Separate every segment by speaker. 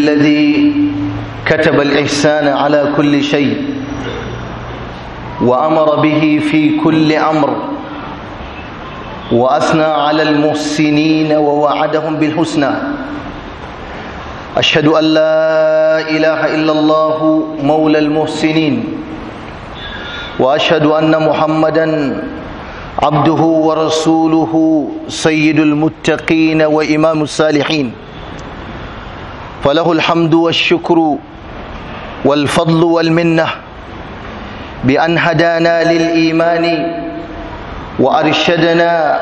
Speaker 1: الذي كتب الإحسان على كل شيء وأمر به في كل أمر وأثنى على المحسنين ووعدهم بالحسنى أشهد أن لا إله إلا الله مولى المحسنين وأشهد أن محمدا عبده ورسوله سيد المتقين وإمام الصالحين فله الحمد والشكر والفضل والمنة بأن هدانا للإيمان وأرشدنا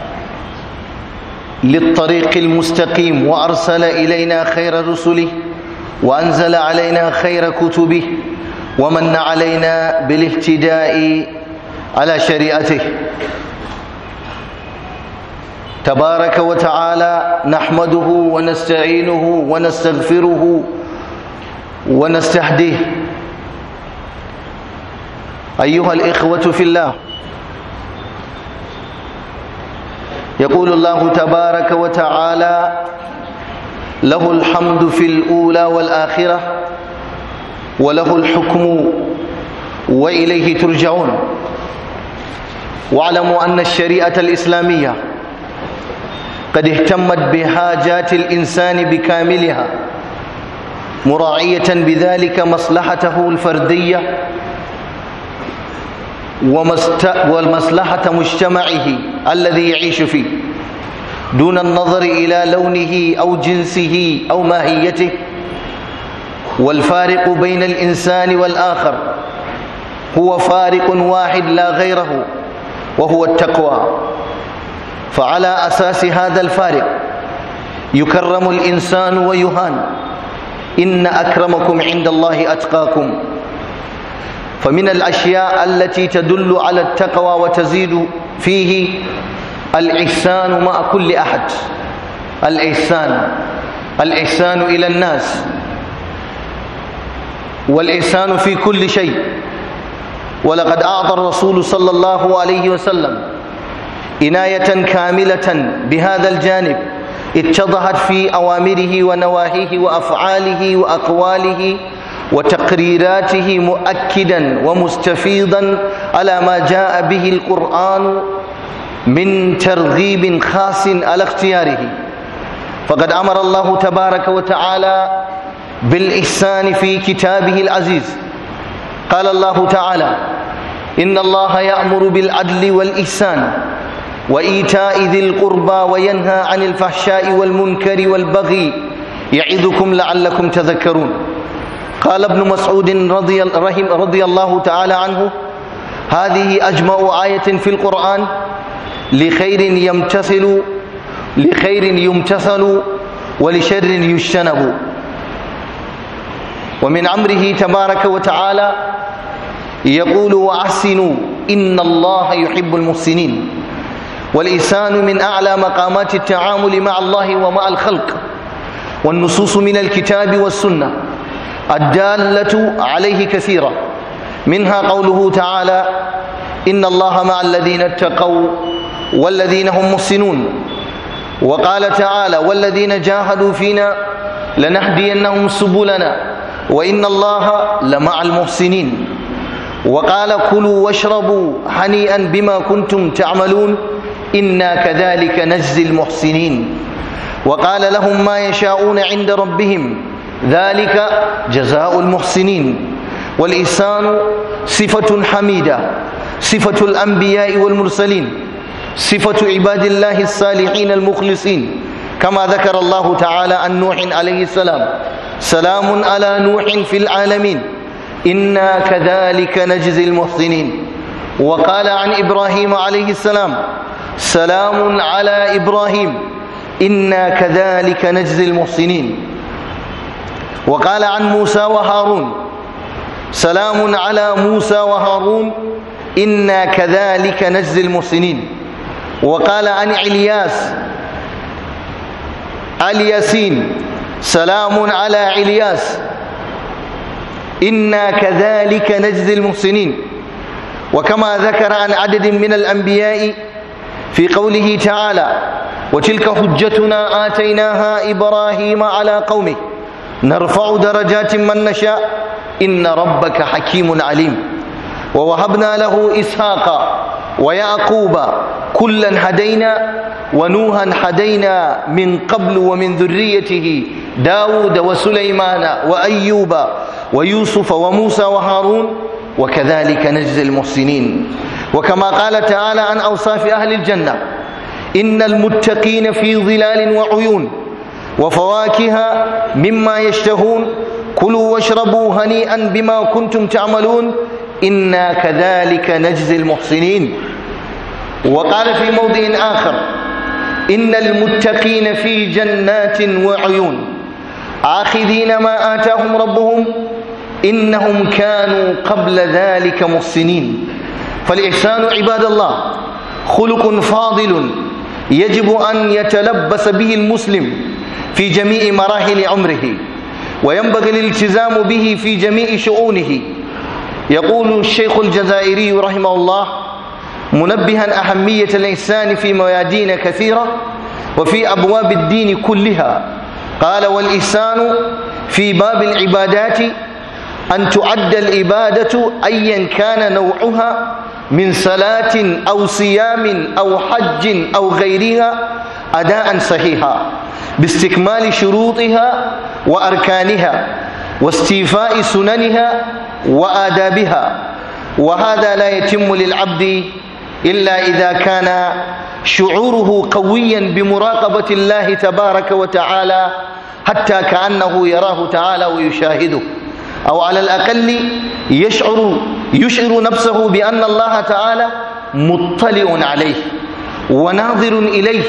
Speaker 1: للطريق المستقيم وأرسل إلينا خير رسله وأنزل علينا خير كتبه ومن علينا بالاهتداء على شريعته تبارك وتعالى نحمده ونستعينه ونستغفره ونستهديه أيها الإخوة في الله يقول الله تبارك وتعالى له الحمد في الأولى والآخرة وله الحكم وإليه ترجعون واعلموا أن الشريعة الإسلامية قد اهتمت بحاجات الإنسان بكاملها مراعية بذلك مصلحته الفردية ومصلحة مجتمعه الذي يعيش فيه دون النظر إلى لونه أو جنسه أو ماهيته والفارق بين الإنسان والآخر هو فارق واحد لا غيره وهو التقوى فعلى أساس هذا الفارق يكرم الإنسان ويهان إن أكرمكم عند الله أتقاكم فمن الأشياء التي تدل على التقوى وتزيد فيه الإحسان مع كل أحد الإحسان الإحسان إلى الناس والإحسان في كل شيء ولقد أعطى الرسول صلى الله عليه وسلم عناية كاملة بهذا الجانب اتضحت في أوامره ونواهيه وأفعاله وأقواله وتقريراته مؤكدا ومستفيضا على ما جاء به القرآن من ترغيب خاص على اختياره فقد أمر الله تبارك وتعالى بالإحسان في كتابه العزيز قال الله تعالى إن الله يأمر بالعدل والإحسان وإيتاء ذي القربى وينهى عن الفحشاء والمنكر والبغي يعظكم لعلكم تذكرون قال ابن مسعود رضي, رحم رضي الله تعالى عنه هذه أجمع آية في القرآن لخير يمتثل لخير يمتثل ولشر يجتنب ومن أمره تبارك وتعالى يقول وأحسنوا إن الله يحب المحسنين والإحسان من أعلى مقامات التعامل مع الله ومع الخلق والنصوص من الكتاب والسنة الدالة عليه كثيرة منها قوله تعالى إن الله مع الذين اتقوا والذين هم محسنون وقال تعالى والذين جاهدوا فينا لنهدينهم سبلنا وإن الله لمع المحسنين وقال كلوا واشربوا هنيئا بما كنتم تعملون إنا كذلك نجزي المحسنين وقال لهم ما يشاءون عند ربهم ذلك جزاء المحسنين والإحسان صفة حميدة صفة الأنبياء والمرسلين صفة عباد الله الصالحين المخلصين كما ذكر الله تعالى عن نوح عليه السلام سلام على نوح في العالمين إنا كذلك نجزي المحسنين وقال عن إبراهيم عليه السلام سلام على إبراهيم إنا كذلك نجزي المحسنين وقال عن موسى وهارون سلام على موسى وهارون إنا كذلك نجزي المحسنين وقال عن علياس الياسين سلام على علياس إنا كذلك نجزي المحسنين وكما ذكر عن عدد من الأنبياء في قوله تعالى وتلك حجتنا آتيناها إبراهيم على قومه نرفع درجات من نشاء إن ربك حكيم عليم ووهبنا له إسحاق ويعقوب كلا هدينا ونوحا هدينا من قبل ومن ذريته داود وسليمان وأيوب ويوسف وموسى وهارون وكذلك نجزي المحسنين وكما قال تعالى عن أوصاف أهل الجنة إن المتقين في ظلال وعيون وفواكه مما يشتهون كلوا واشربوا هنيئا بما كنتم تعملون إنا كذلك نجزي المحسنين وقال في موضع آخر إن المتقين في جنات وعيون آخذين ما آتاهم ربهم إنهم كانوا قبل ذلك محسنين فالإحسان عباد الله خلق فاضل يجب أن يتلبس به المسلم في جميع مراحل عمره وينبغي الالتزام به في جميع شؤونه يقول الشيخ الجزائري رحمه الله منبها أهمية الإحسان في ميادين كثيرة وفي أبواب الدين كلها قال والإحسان في باب العبادات أن تعد العبادة أيا كان نوعها من صلاة أو صيام أو حج أو غيرها أداء صحيحا باستكمال شروطها وأركانها واستيفاء سننها وآدابها وهذا لا يتم للعبد إلا إذا كان شعوره قويا بمراقبة الله تبارك وتعالى حتى كأنه يراه تعالى ويشاهده أو على الأقل يشعر يشعر نفسه بأن الله تعالى مطلع عليه وناظر إليه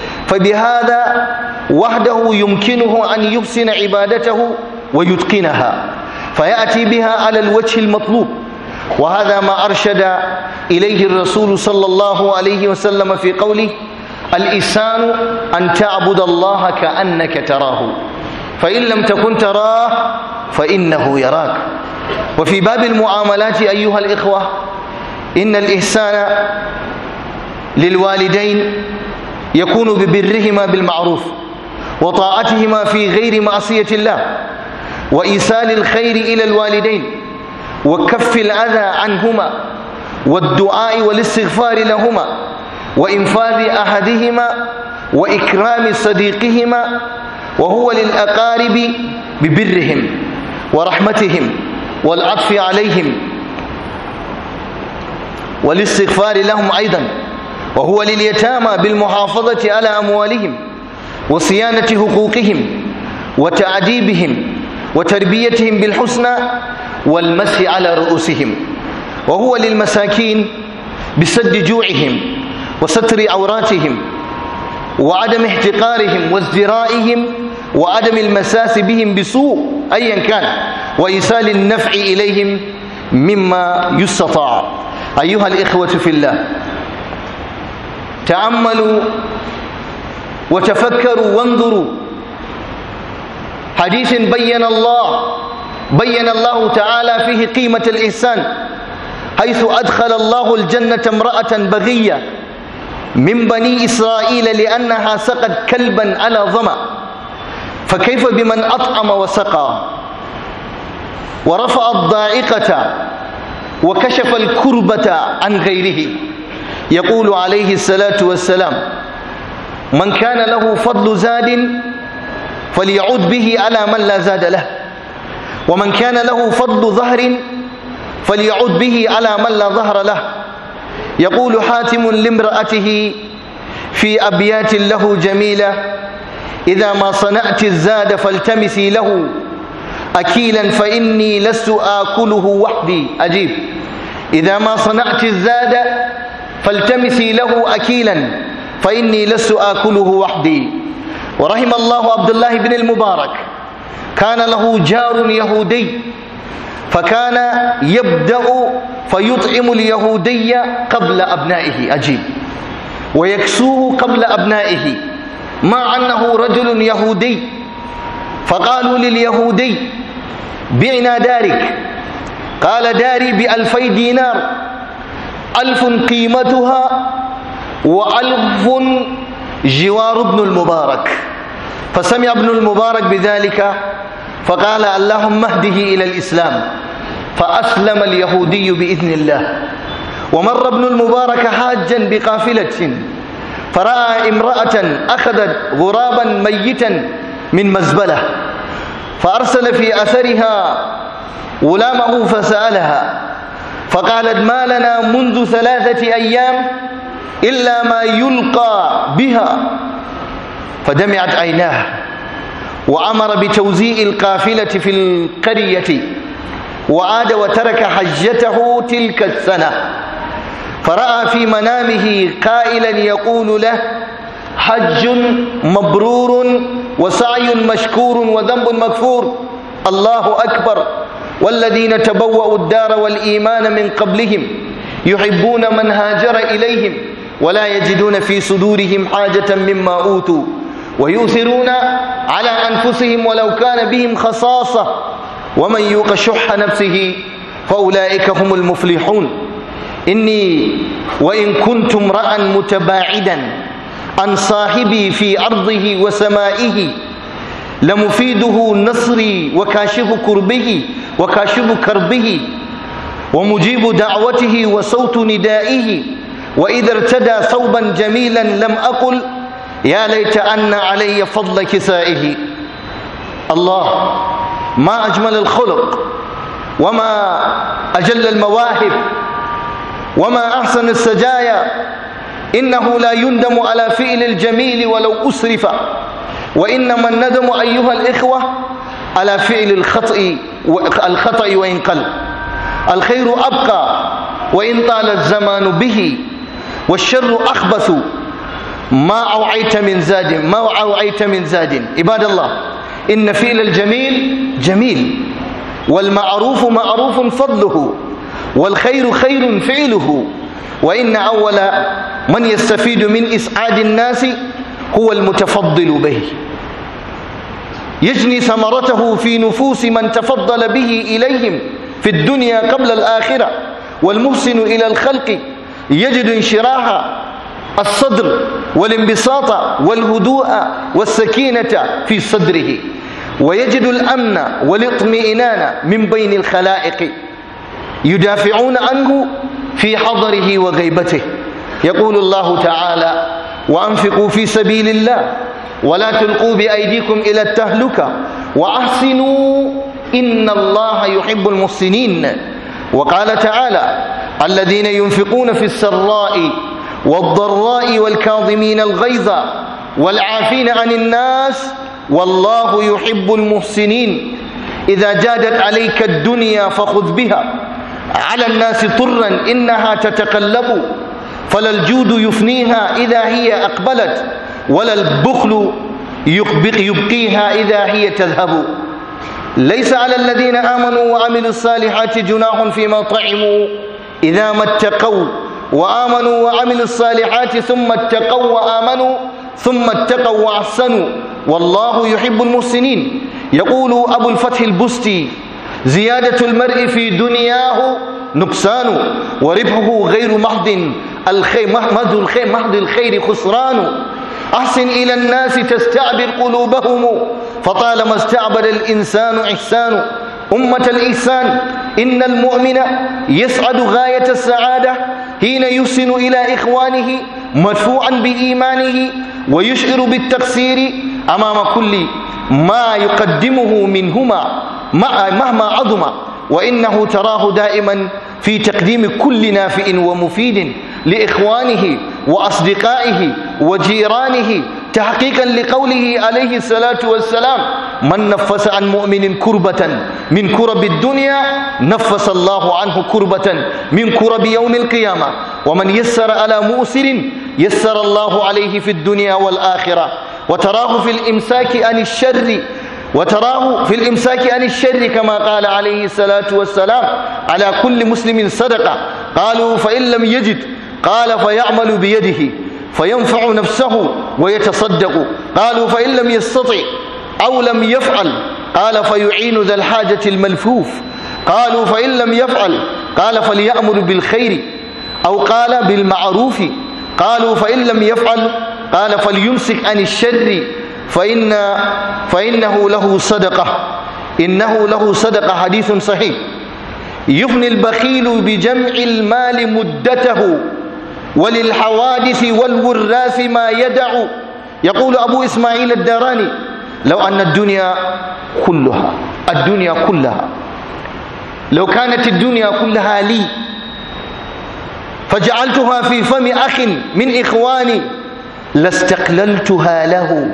Speaker 1: فبهذا وحده يمكنه أن يحسن عبادته ويتقنها فيأتي بها على الوجه المطلوب وهذا ما أرشد إليه الرسول صلى الله عليه وسلم في قوله الإحسان أن تعبد الله كأنك تراه فإن لم تكن تراه فإنه يراك وفي باب المعاملات أيها الإخوة إن الإحسان للوالدين يكون ببرهما بالمعروف وطاعتهما في غير معصية الله وإيصال الخير إلى الوالدين وكف الأذى عنهما والدعاء والاستغفار لهما وإنفاذ أحدهما وإكرام صديقهما وهو للأقارب ببرهم ورحمتهم والعطف عليهم والاستغفار لهم أيضا وهو لليتامى بالمحافظة على أموالهم وصيانة حقوقهم وتعذيبهم وتربيتهم بالحسنى والمسح على رؤوسهم وهو للمساكين بسد جوعهم وستر عوراتهم وعدم احتقارهم وازدرائهم وعدم المساس بهم بسوء أيا كان وإيصال النفع إليهم مما يستطاع أيها الإخوة في الله تأملوا وتفكروا وانظروا حديث بين الله بين الله تعالى فيه قيمة الإحسان حيث أدخل الله الجنة امرأة بغية من بني إسرائيل لأنها سقت كلبا على ظمأ فكيف بمن أطعم وسقى ورفع الضائقة وكشف الكربة عن غيره يقول عليه الصلاة والسلام من كان له فضل زاد فليعود به على من لا زاد له ومن كان له فضل ظهر فليعود به على من لا ظهر له يقول حاتم لامرأته في أبيات له جميلة إذا ما صنعت الزاد فالتمسي له أكيلا فإني لست آكله وحدي أجيب إذا ما صنعت الزاد فالتمسي له أكيلا فإني لست آكله وحدي ورحم الله عبد الله بن المبارك كان له جار يهودي فكان يبدأ فيطعم اليهودي قبل أبنائه أجيب ويكسوه قبل أبنائه مع أنه رجل يهودي فقالوا لليهودي بعنا دارك قال داري بألفي دينار ألف قيمتها وألف جوار ابن المبارك فسمع ابن المبارك بذلك فقال اللهم اهده إلى الإسلام فأسلم اليهودي بإذن الله ومر ابن المبارك حاجا بقافلة فرأى امرأة أخذت غرابا ميتا من مزبلة فأرسل في أثرها غلامه فسألها فقالت ما لنا منذ ثلاثة أيام إلا ما يلقى بها فدمعت عيناه وأمر بتوزيع القافلة في القرية وعاد وترك حجته تلك السنة فرأى في منامه قائلا يقول له حج مبرور وسعي مشكور وذنب مغفور الله أكبر والذين تبوأوا الدار والإيمان من قبلهم يحبون من هاجر إليهم ولا يجدون في صدورهم حاجة مما أوتوا ويؤثرون على أنفسهم ولو كان بهم خصاصة ومن يوق شح نفسه فأولئك هم المفلحون إني وإن كنت امرأ متباعدا عن صاحبي في أرضه وسمائه لمفيده نصري وكاشف كربه وكاشف كربه ومجيب دعوته وصوت ندائه وإذا ارتدى ثوبا جميلا لم أقل يا ليت أن علي فضل كسائه الله ما أجمل الخلق وما أجل المواهب وما أحسن السجايا إنه لا يندم على فعل الجميل ولو أسرف وإنما الندم أيها الإخوة على فعل الخطأ الخطأ وإن قل الخير أبقى وإن طال الزمان به والشر أخبث ما أوعيت من زاد ما أوعيت من زاد عباد الله إن فعل الجميل جميل والمعروف معروف فضله والخير خير فعله وإن أول من يستفيد من إسعاد الناس هو المتفضل به يجني ثمرته في نفوس من تفضل به إليهم في الدنيا قبل الآخرة والمحسن إلى الخلق يجد انشراح الصدر والانبساط والهدوء والسكينة في صدره ويجد الأمن والاطمئنان من بين الخلائق يدافعون عنه في حضره وغيبته يقول الله تعالى وأنفقوا في سبيل الله ولا تلقوا بأيديكم إلى التهلكة وأحسنوا إن الله يحب المحسنين وقال تعالى الذين ينفقون في السراء والضراء والكاظمين الغيظ والعافين عن الناس والله يحب المحسنين إذا جادت عليك الدنيا فخذ بها على الناس طرا إنها تتقلب فلا الجود يفنيها إذا هي أقبلت ولا البخل يبقيها إذا هي تذهب ليس على الذين آمنوا وعملوا الصالحات جناح فيما طعموا إذا ما اتقوا وآمنوا وعملوا الصالحات ثم اتقوا وآمنوا ثم اتقوا وأحسنوا والله يحب المحسنين يقول أبو الفتح البستي زيادة المرء في دنياه نقصان وربحه غير محض الخير محض الخير محض الخير خسران أحسن إلى الناس تستعبر قلوبهم فطالما استعبد الإنسان إحسان أمة الإحسان إن المؤمن يسعد غاية السعادة حين يحسن إلى إخوانه مدفوعا بإيمانه ويشعر بالتقصير أمام كل ما يقدمه منهما مهما عظم وإنه تراه دائما في تقديم كل نافع ومفيد لإخوانه وأصدقائه وجيرانه تحقيقا لقوله عليه الصلاة والسلام من نفس عن مؤمن كربة من كرب الدنيا نفس الله عنه كربة من كرب يوم القيامة ومن يسر على مؤسر يسر الله عليه في الدنيا والآخرة وتراه في الإمساك عن الشر وتراه في الإمساك عن الشر كما قال عليه الصلاة والسلام على كل مسلم صدقة قالوا فإن لم يجد قال فيعمل بيده فينفع نفسه ويتصدق قالوا فإن لم يستطع أو لم يفعل قال فيعين ذا الحاجة الملفوف قالوا فإن لم يفعل قال فليأمر بالخير أو قال بالمعروف قالوا فإن لم يفعل قال فليمسك عن الشر فإن فإنه له صدقة إنه له صدق حديث صحيح يفني البخيل بجمع المال مدته وللحوادث والوراث ما يدع يقول أبو إسماعيل الداراني لو أن الدنيا كلها الدنيا كلها لو كانت الدنيا كلها لي فجعلتها في فم أخ من إخواني لاستقللتها له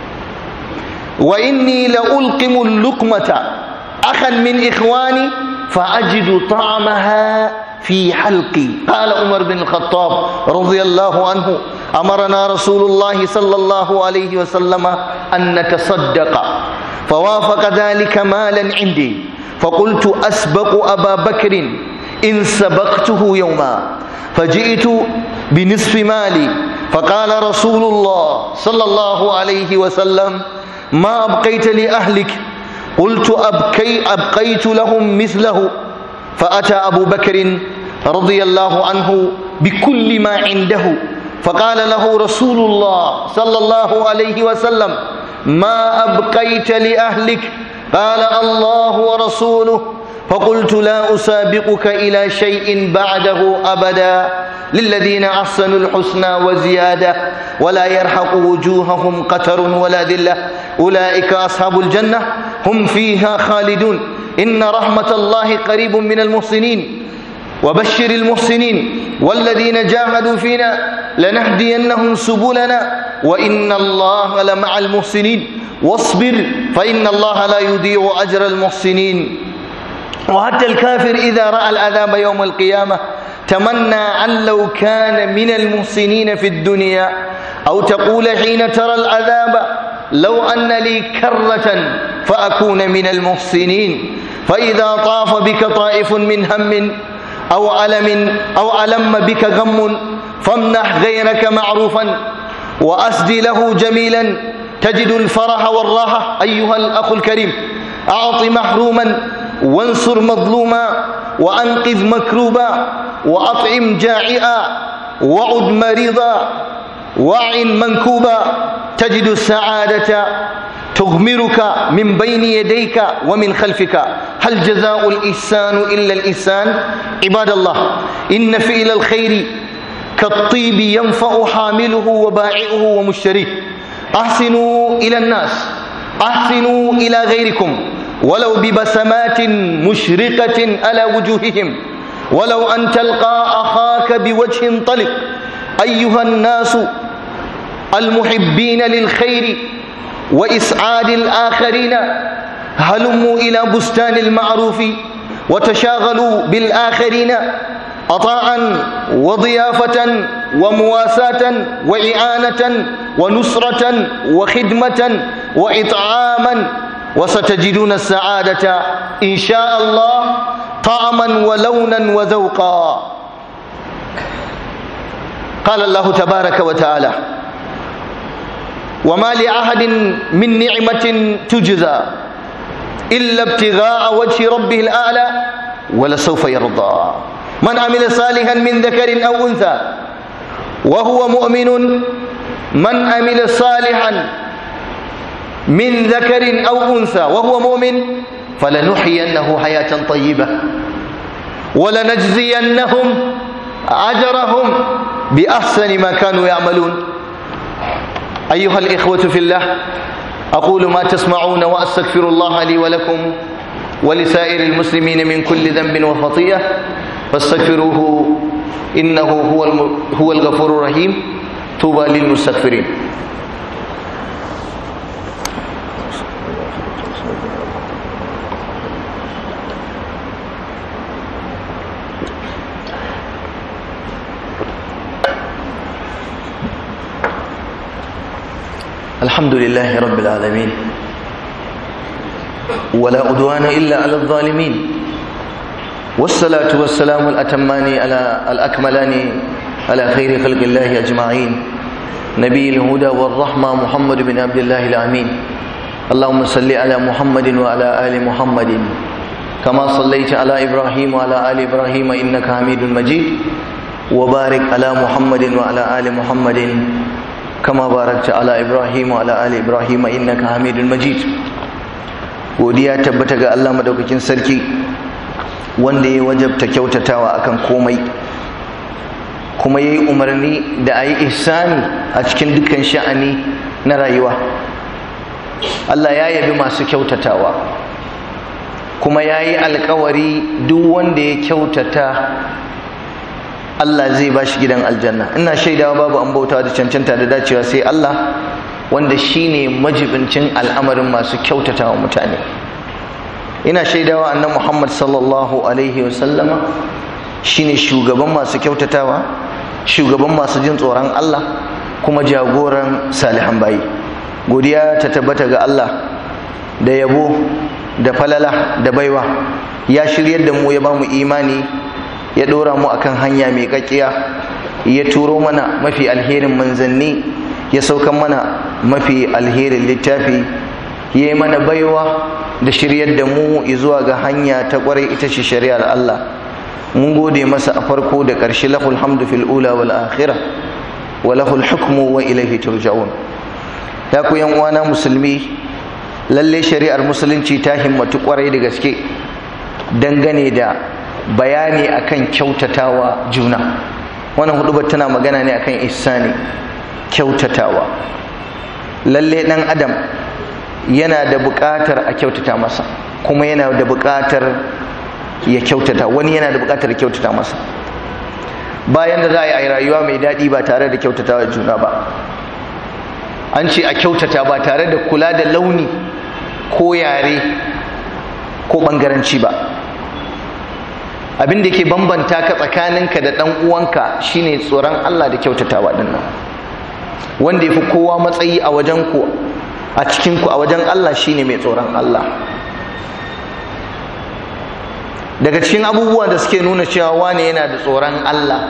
Speaker 1: وإني لألقم اللقمة أخا من إخواني فأجد طعمها في حلقي قال عمر بن الخطاب رضي الله عنه أمرنا رسول الله صلى الله عليه وسلم أن نتصدق فوافق ذلك مالا عندي فقلت أسبق أبا بكر إن سبقته يوما فجئت بنصف مالي فقال رسول الله صلى الله عليه وسلم ما أبقيت لأهلك قلت أبكي أبقيت لهم مثله فأتى أبو بكر رضي الله عنه بكل ما عنده فقال له رسول الله صلى الله عليه وسلم ما أبقيت لأهلك قال الله ورسوله فقلت لا أسابقك إلى شيء بعده أبدا للذين أحسنوا الحسنى وزيادة ولا يرحق وجوههم قتر ولا ذلة أولئك أصحاب الجنة هم فيها خالدون إن رحمة الله قريب من المحسنين وبشر المحسنين والذين جاهدوا فينا لنهدينهم سبلنا وإن الله لمع المحسنين واصبر فإن الله لا يضيع أجر المحسنين وحتى الكافر إذا رأى العذاب يوم القيامة تمنى أن لو كان من المحسنين في الدنيا أو تقول حين ترى العذاب لو أن لي كرة فأكون من المحسنين فإذا طاف بك طائف من هم أو ألم أو ألم بك غم فامنح غيرك معروفا وأسد له جميلا تجد الفرح والراحة أيها الأخ الكريم أعط محروما وانصر مظلوما وأنقذ مكروبا وأطعم جائعا وعد مريضا وعن منكوبا تجد السعادة تغمرك من بين يديك ومن خلفك هل جزاء الإحسان إلا الإحسان عباد الله إن فعل الخير كالطيب ينفع حامله وبائعه ومشتريه أحسنوا إلى الناس أحسنوا إلى غيركم ولو ببسمات مشرقة على وجوههم ولو أن تلقى أخاك بوجه طلق أيها الناس المحبين للخير وإسعاد الآخرين هلموا إلى بستان المعروف وتشاغلوا بالآخرين عطاء وضيافة ومواساة وإعانة ونصرة وخدمة وإطعاما وستجدون السعادة إن شاء الله طعما ولونا وذوقا قال الله تبارك وتعالى وما لأحد من نعمة تجزى إلا ابتغاء وجه ربه الأعلى ولسوف يرضى من عمل صالحا من ذكر أو أنثى وهو مؤمن من عمل صالحا من ذكر أو أنثى وهو مؤمن فلنحيينه حياة طيبة ولنجزينهم أجرهم بأحسن ما كانوا يعملون أيها الإخوة في الله أقول ما تسمعون وأستغفر الله لي ولكم ولسائر المسلمين من كل ذنب وخطيئة فاستغفروه إنه هو هو الغفور الرحيم طوبى للمستغفرين الحمد لله رب العالمين ولا عدوان إلا على الظالمين والصلاة والسلام الأتمان على الأكملان على خير خلق الله أجمعين نبي الهدى والرحمة محمد بن عبد الله الأمين اللهم صل على محمد وعلى آل محمد كما صليت على إبراهيم وعلى آل إبراهيم إنك حميد مجيد وبارك على محمد وعلى آل محمد كما باركت على إبراهيم وعلى آل إبراهيم إنك حميد مجيد godiya tabbata ga Allah madaukakin sarki wanda ya wajabta kyautatawa akan komai kuma ya yi umarni da a yi ihsani a cikin dukkan sha'ani na rayuwa Allah ya yabi masu kyautatawa kuma ya yi alkawari duk wanda ya kyautata Allah zai ba shi gidan aljanna ina shaidawa babu an bauta da cancanta da dacewa sai Allah wanda shine majibincin al'amarin masu kyautatawa mutane ina shaidawa annan Muhammad sallallahu alaihi wasallama shine shugaban masu kyautatawa shugaban masu jin tsoron Allah kuma jagoran salihan bayi godiya ta tabbata ga Allah da yabo da falala da baiwa ya shiryar da mu ya ba mu imani ya ɗora mu akan hanya mai kakkiya ya turo mana mafi alherin manzanni ya saukan mana mafi alherin littafi ya yi mana baiwa da shiryar da mu zuwa ga hanya ta kwarai ita ce shari'ar Allah mun gode masa a farko da ƙarshe lahul hamdu fil ula wal akhirah wa lahul hukmu wa ilaihi turja'un ya ku yan uwana musulmi lalle shari'ar musulunci ta himmatu kwarai da gaske dangane da bayani akan kyautatawa juna wannan hudubar tana magana ne akan ihsani kyautatawa lalle dan adam yana da buƙatar a kyautata masa kuma yana da buƙatar ya kyautata wani yana da buƙatar kyautata masa bayan da za a yi rayuwa mai daɗi ba tare da kyautatawa juna ba an ce a kyautata ba tare da kula da launi ko yare ko ɓangaranci ba abin da ke bambanta ka tsakaninka da ɗan uwanka shine tsoron Allah da kyautatawa ɗin nan wanda ya fi kowa matsayi a wajen ku a cikin ku a wajen Allah shine mai tsoron Allah daga cikin abubuwa da suke nuna cewa wane yana da tsoron Allah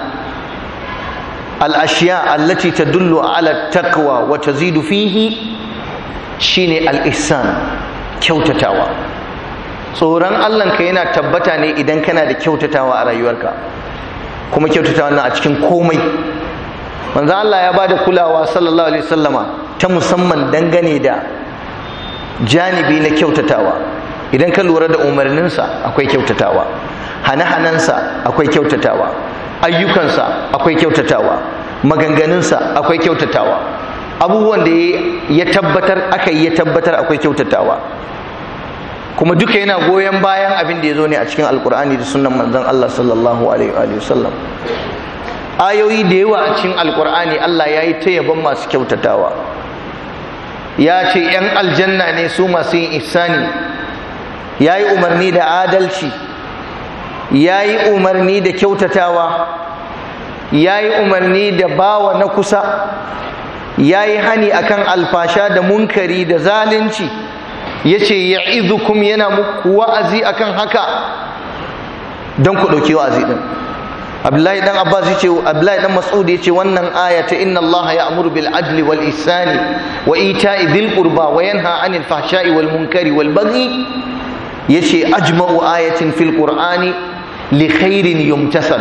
Speaker 1: al-ashiya allati tadullu ala taqwa wa tazidu fihi shine al-ihsan kyautatawa tsoron Allahnka yana tabbata ne idan kana da kyautatawa a rayuwarka kuma kyautatawa nan a cikin komai manzo Allah ya bada kulawa sallallahu alaihi wasallama ta musamman dangane da janibi na kyautatawa idan ka lura da umarninsa akwai kyautatawa hane-hanensa akwai kyautatawa ayyukansa akwai kyautatawa maganganunsa akwai kyautatawa abubuwan da ya tabbatar aka yi ya tabbatar akwai kyautatawa kuma duka yana goyon bayan abin da ya zo ne a cikin alkur'ani da sunan manzon Allah sallallahu alaihi wa sallam ayoyi da yawa a cikin alkur'ani Allah ya yi ta yabon masu kyautatawa ya ce 'yan aljanna ne su masu yin ihsani ya yi umarni da adalci ya yi umarni da kyautatawa ya yi umarni da bawa na kusa ya yi hani akan alfasha da munkari da zalunci ya ce ya izukum yana muku wa'azi akan haka don ku ɗauki wa'azi ɗin abdullahi dan abbas ya ce abdullahi dan mas'ud ya ce wannan aya ta inna allaha ya'muru bil adli wal ihsani wa ita'i dhil qurba wa yanha 'anil fahsha'i wal munkari wal baghi yace ajma'u ayatin fil qur'ani li khairin yumtasal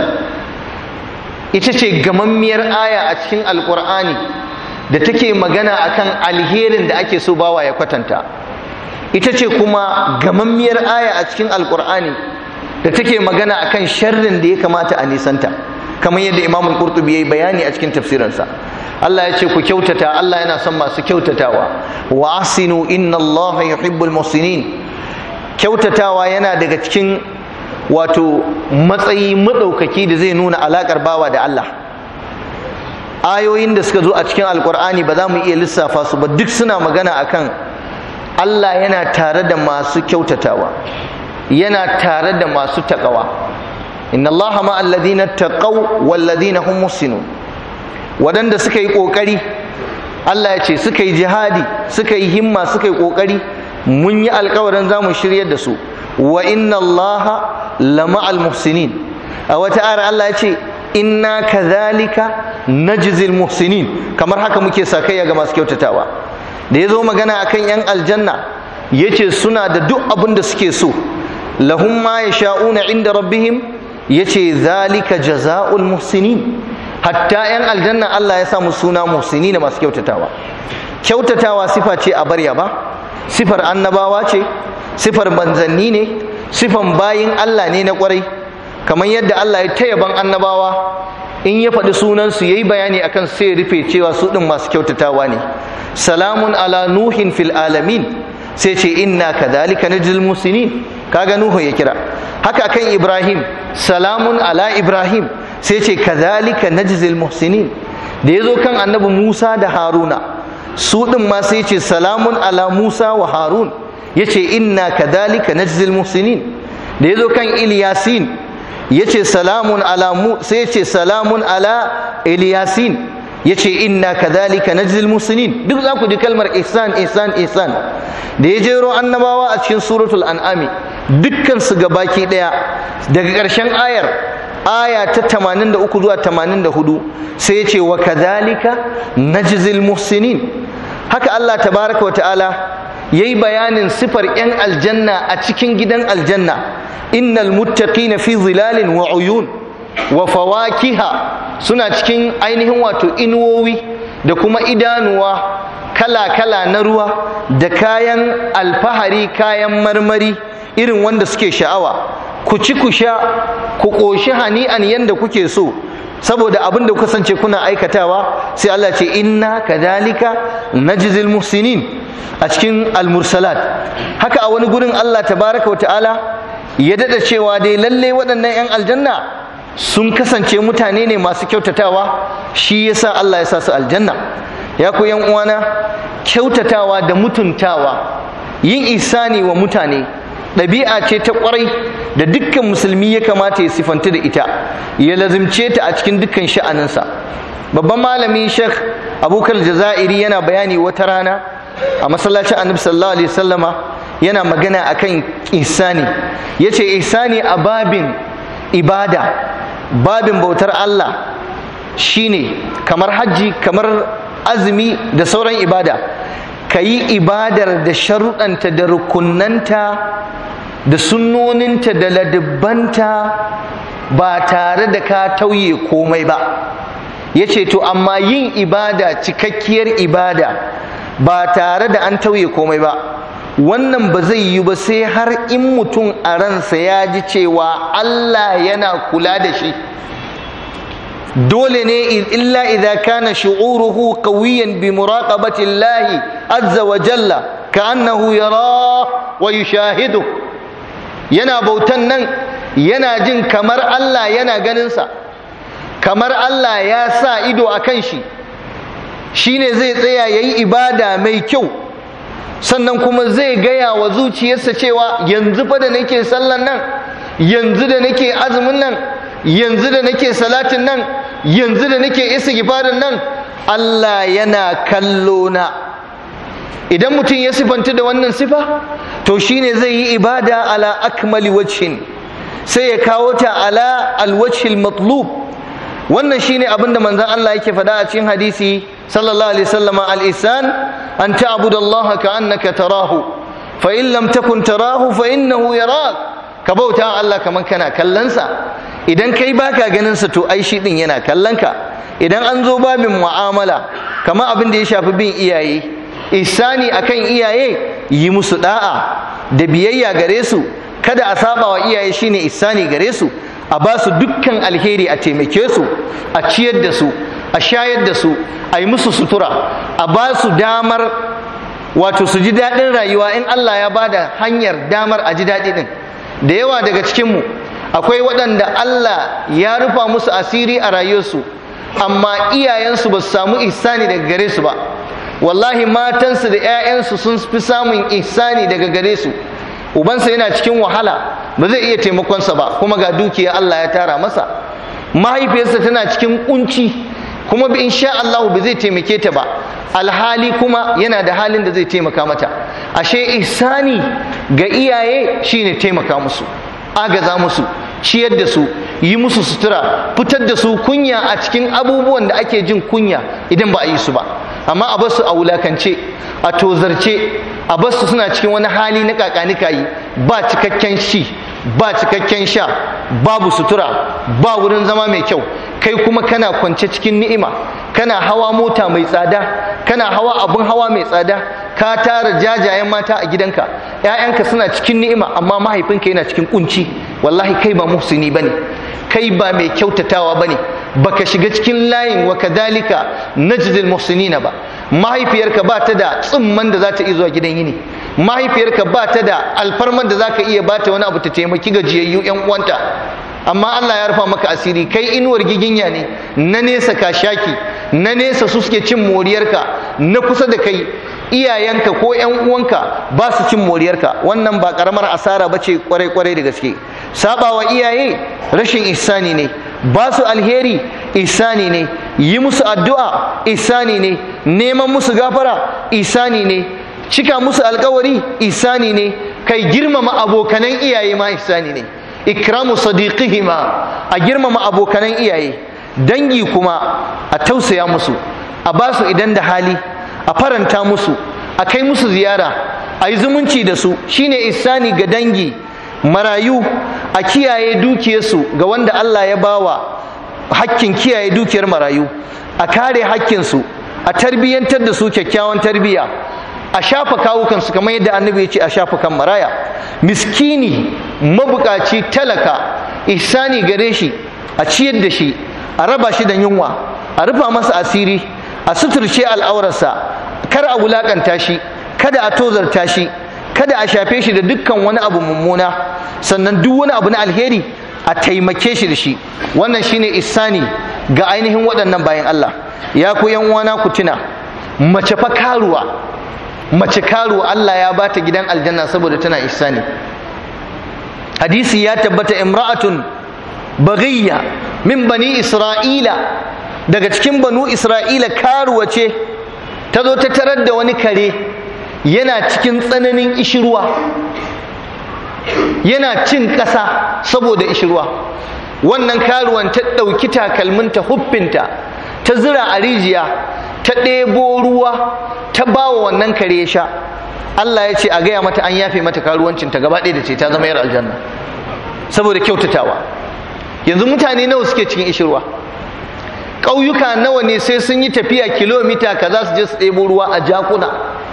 Speaker 1: ita ce gamammiyar aya a cikin alqur'ani da take magana akan alherin da ake so bawa ya kwatanta ita ce kuma gamammiyar aya a cikin alqur'ani da take magana akan sharrin da ya kamata a nisanta kamar yadda imamul qurtubi yayi bayani a cikin tafsirinsa Allah ya ce ku kyautata Allah yana son masu kyautatawa wa asinu inna Allah yuhibbul muhsinin kyautatawa yana daga cikin wato matsayi madaukaki da zai nuna alakar bawa da Allah ayoyin da suka zo a cikin alkur'ani ba za mu iya lissafa su ba duk suna magana akan Allah yana tare da masu kyautatawa yana tare da masu taƙawa inna allaha ma alladhina taqaw wal ladina hum muhsinun wadanda suka yi kokari Allah ya ce suka yi jihadi suka yi himma suka yi kokari mun yi alkawarin za mu shiryar da su wa inna allaha lama al muhsinin a wata ayar Allah ya ce inna kadhalika najzil muhsinin kamar haka muke sakayya ga masu kyautatawa da ya zo magana akan yan aljanna yace suna da duk abin da suke so lahum ma yasha'una inda rabbihim yace zalika jazaa'ul muhsinin hatta yan aljanna Allah ya sa mu suna muhsinin masu kyautatawa kyautatawa sifa ce a barya ba sifar annabawa ce sifar manzanni ne sifan bayin Allah ne na kwarai kamar yadda Allah ya taya ban annabawa in ya faɗi sunansu ya yi bayani akan sai rufe cewa su ɗin masu kyautatawa ne salamun ala nuhin fil alamin sai ce inna kadhalika najzil musinin kaga nuhu ya kira haka kan ibrahim salamun ala ibrahim sai ce kadhalika najzil muhsinin da ya zo kan annabi musa da haruna su ɗin ma sai ce salamun ala musa wa harun ya ce inna kadhalika najzil muhsinin da ya zo kan ilyasin ya ce salamun ala mu sai ce salamun ala ilyasin ya ce inna kadhalika najzil muhsinin duk za ku ji kalmar ihsan ihsan ihsan da ya jero annabawa a cikin suratul an'ami dukkan su gabaki daya daga ƙarshen ayar aya ta 83 zuwa 84 sai ya ce wa kadhalika najzil muhsinin haka Allah tabaraka wa ta'ala yayi bayanin sifar yan aljanna a cikin gidan aljanna innal muttaqina fi zilalin wa uyun wa fawakiha suna cikin ainihin wato inuwowi da kuma idanuwa kala-kala na ruwa da kayan alfahari kayan marmari irin wanda suke sha'awa ku ci ku sha ku ƙoshi hani'an yanda kuke so saboda abin da kasance kuna aikatawa sai Allah ce inna kadhalika najzil muhsinin a cikin al-mursalat haka a wani gurin Allah tabaraka wa ta'ala ya dada cewa dai lalle waɗannan 'yan aljanna sun kasance mutane ne masu kyautatawa shi yasa Allah ya sa su aljanna ya ku yan uwana kyautatawa da mutuntawa yin isani wa mutane ɗabi'a ce ta ƙwarai da dukkan musulmi ya kamata ya sifanta da ita ya lazimce ta a cikin dukkan sha'aninsa babban malami sheikh abubakar jazairi yana bayani wata rana a masallacin annabi sallallahu alaihi wasallama yana magana akan ihsani yace ihsani a babin ibada babin bautar Allah shine kamar hajji kamar azumi da sauran ibada ka yi ibadar da sharuɗanta da rukunanta da sunnoninta da ladibbanta ba tare da ka tauye komai ba ya ce to amma yin ibada cikakkiyar ibada ba tare da an tauye komai ba wannan ba zai yi ba sai har in mutum a ransa ya ji cewa Allah yana kula da shi dole ne illa idza kana shu'uruhu qawiyan bi muraqabati Allah azza wa jalla ka'annahu yara wa yushahidu yana bautan nan yana jin kamar Allah yana ganin sa kamar Allah ya sa ido akan shi shine zai tsaya yayi ibada mai kyau sannan kuma zai gaya wa zuciyarsa cewa yanzu fa da nake sallan nan yanzu da nake azumin nan yanzu da nake salatin nan yanzu da nake istighfarin nan Allah yana kallo na idan mutum ya sifanta da wannan sifa to shine zai yi ibada ala akmali wajhin sai ya kawo ta ala alwajhil matlub wannan shine abin da manzon Allah yake faɗa a cikin hadisi sallallahu alaihi wasallam al-ihsan an ta'budallaha ka'annaka tarahu fa in lam takun tarahu fa innahu yarak ka bauta Allah kaman kana kallonsa idan kai baka ganin sa to ai shi din yana kallon ka idan an zo babin mu'amala kamar abin da ya shafi bin iyaye ihsani akan iyaye yi musu da'a da biyayya gare su kada a saba wa iyaye shine ihsani gare su a ba su dukkan alheri a taimake su a ciyar da su a shayar da su a yi musu sutura a ba su damar wato su ji daɗin rayuwa in Allah ya ba da hanyar damar a ji daɗi ɗin da yawa daga cikinmu akwai waɗanda Allah ya rufa musu asiri a rayuwarsu amma iyayensu ba su samu ihsani daga gare su ba wallahi matansu da 'ya'yansu sun fi samun ihsani daga gare su ubansa yana cikin wahala ba zai iya taimakonsa ba kuma ga dukiya Allah ya tara masa mahaifiyarsa tana cikin kunci kuma bi insha Allah ba zai taimake ta ba alhali kuma yana da halin da zai taimaka mata ashe ihsani ga iyaye shine taimaka musu agaza musu ciyar da su yi musu sutura fitar da su kunya a cikin abubuwan da ake jin kunya idan ba a yi su ba amma a basu a wulakance a tozarce a basu suna cikin wani hali na kakanika yi ba cikakken shi ba cikakken sha babu sutura ba wurin zama mai kyau kai kuma kana kwance cikin ni'ima kana hawa mota mai tsada kana hawa abun hawa mai tsada ka tara jajayen mata a gidanka ƴaƴanka suna cikin ni'ima amma mahaifinka yana cikin kunci wallahi kai ba muhsini bane kai ba mai kyautatawa bane baka shiga cikin layin wa kadhalika najdil muhsinina ba mahaifiyarka ba ta da tsimman da za ta iya zuwa gidan yini mahaifiyarka ba ta da alfarman da za ka iya bata wani abu ta taimaki gajiyayyu yan uwanta amma Allah ya rufa maka asiri kai inuwar giginya ne na nesa ka shaki na nesa su suke cin moriyarka na kusa da kai iyayenka ko yan uwanka ba su cin moriyarka wannan ba karamar asara ba ce kwarai kwarai da gaske sabawa iyaye rashin ihsani ne ba su alheri ihsani ne yi musu addu'a ihsani ne neman musu gafara ihsani ne cika musu alkawari ihsani ne kai girmama abokanan iyaye ma ihsani ne ikramu sadiqihima a girmama abokanan iyaye dangi kuma a tausaya musu a ba su idan da hali a faranta musu a kai musu ziyara a yi zumunci da su shine ihsani ga dangi marayu a kiyaye dukiyarsu ga wanda Allah ya bawa hakkin kiyaye dukiyar marayu a kare hakkinsu a tarbiyyantar da su kyakkyawan tarbiyya a shafa kawukansu kamar yadda annabi ya ce a shafa kan maraya miskini mabukaci talaka ihsani gare shi a ciyar da shi a raba shi da yunwa a rufa masa asiri a suturce al'aurarsa kar a wulakanta shi kada a tozarta shi kada a shafe shi da dukkan wani abu mummuna sannan duk wani abu na alheri a taimake shi da shi wannan shine ihsani ga ainihin waɗannan bayan Allah ya ku yan uwana ku tuna mace fa karuwa mace karuwa Allah ya bata gidan aljanna saboda tana ihsani hadisi ya tabbata imra'atun baghiyya min bani isra'ila daga cikin banu isra'ila karuwa ce ta zo ta tarar da wani kare yana cikin tsananin ishirwa yana cin ƙasa saboda ishirwa wannan karuwan ta ɗauki takalminta huffinta ta zira a rijiya ta ɗebo ruwa ta ba wa wannan kare ya sha Allah ya ce a gaya mata an yafe mata karuwancinta gaba ɗaya da ce ta zama yar aljanna saboda kyautatawa yanzu mutane nawa suke cikin ishirwa ƙauyuka nawa ne sai sun yi tafiya kilomita kaza su je su ɗebo ruwa a jakuna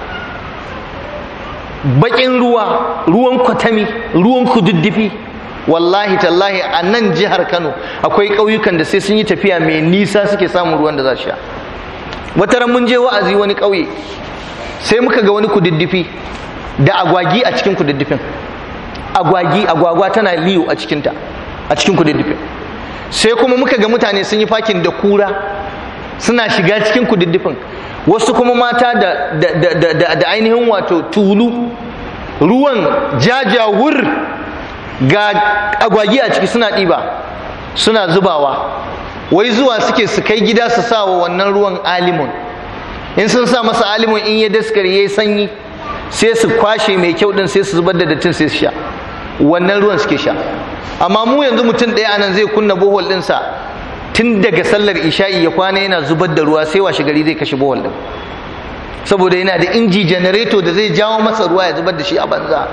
Speaker 1: baƙin ruwa ruwan kwatami ruwan kududdufi wallahi tallahi a nan jihar kano akwai ƙauyukan da sai sun yi tafiya mai nisa suke samun ruwan da za su sha wata ran mun je wa'azi wani ƙauye sai muka ga wani kududdufi da agwagi a cikin kududdufin agwagi agwagwa tana liyo a cikinta a cikin kududdufin sai kuma muka ga mutane sun yi fakin da kura suna shiga cikin kududdufin wasu kuma mata da, da, da, da, da ainihin wato tulu ruwan jajawur ga agwagi a ciki suna ɗiba suna zubawa wai zuwa suke su kai gida su sa wa wannan ruwan alimun in sun sa masa alimun in ya daskare ya yi sanyi sai su kwashe mai kyau din sai su zubar da dattin sai su sha wannan ruwan suke sha amma mu yanzu mutum ɗaya anan zai kunna bohol ɗinsa tun daga sallar isha'i ya kwana yana zubar da ruwa sai washe gari zai kashe bohol ɗin saboda yana da inji janareto da zai jawo masa ruwa ya zubar da shi a banza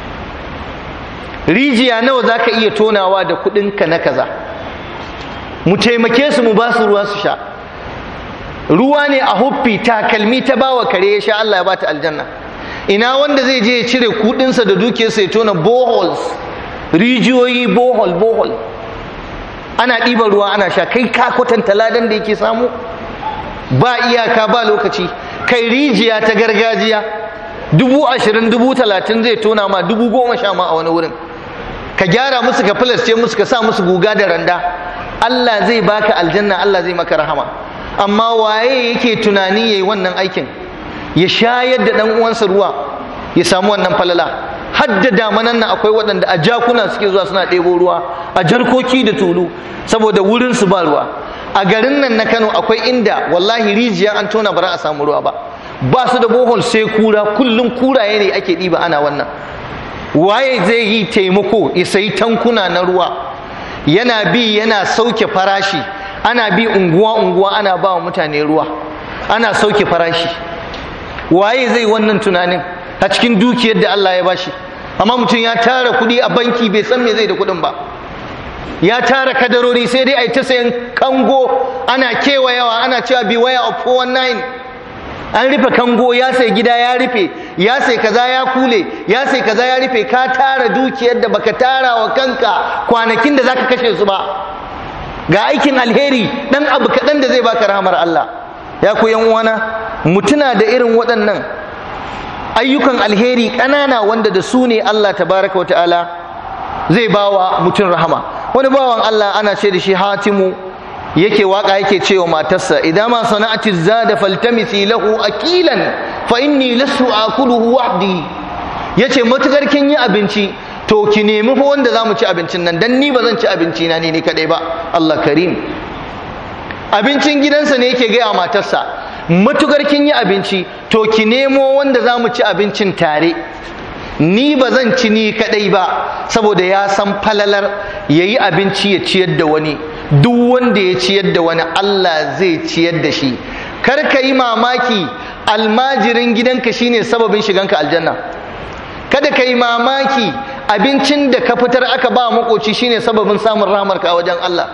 Speaker 1: rijiya nawa za ka iya tonawa da kuɗinka na kaza mu taimake su mu ba su ruwa su sha ruwa ne a huffi takalmi ta bawa kare ya sha Allah ya bata aljanna ina wanda zai je ya cire kudinsa da dukiyarsa ya tona boholes rijiyoyi bohol bohol ana ɗiban ruwa ana sha kai ka kwatanta ladan da yake samu ba iyaka ba lokaci kai rijiya ta gargajiya dubu ashirin dubu talatin zai tona ma dubu goma sha ma a wani wurin ka gyara musu ka filasce musu ka sa musu guga da randa Allah zai baka aljanna Allah zai maka rahama amma waye yake tunani yayi wannan aikin ya shayar da dan uwansa ruwa ya samu wannan falala hadda damanan nan akwai waɗanda a jakuna suke zuwa suna ɗebo ruwa a jarkoki da tulu saboda wurin su ba ruwa a garin nan na Kano akwai inda wallahi rijiya an tona bara a samu ruwa ba ba su da bohol sai kura kullum kuraye ne ake ɗiba ana wannan waye zai yi taimako ya sayi tankuna na ruwa yana bi yana sauke farashi ana bi unguwa unguwa ana ba wa mutane ruwa ana sauke farashi waye zai wannan tunanin a cikin dukiyar da Allah ya bashi amma mutum ya tara kuɗi a banki bai san me zai da kuɗin ba ya tara kadarori sai dai a yi ta sayan kango ana kewayawa ana cewa bi waya of 419 an rufe kango ya sai gida ya rufe ya sai kaza ya kule ya sai kaza ya rufe ka tara dukiyar da baka tara wa kanka kwanakin da zaka kashe su ba ga aikin alheri dan abu kaɗan da zai baka rahamar Allah ya ku yan uwana mutuna da irin waɗannan ayyukan alheri ƙanana wanda da su ne Allah tabaraka wa ta'ala zai bawa mutum rahama wani bawan Allah ana ce da shi hatimu yake waka yake cewa matarsa idan ma sana'ati zada faltamisi lahu akilan fa inni lasu akuluhu wahdi yace matukar kin yi abinci to ki nemi fa wanda zamu ci abincin nan dan ni ba zan ci abinci na ni ne kadai ba Allah karim abincin gidansa ne yake gaya matarsa matukar kin yi abinci to ki nemo wanda zamu ci abincin tare ni ba zan ci ni kadai ba saboda ya san falalar yayi abinci ya ciyar da wani duk wanda ya ciyar da wani Allah zai ciyar da shi kar ka yi mamaki almajirin gidanka shine sababin shiganka aljanna kada ka yi mamaki abincin da ka fitar aka ba makoci shine sababin samun rahamarka a wajen Allah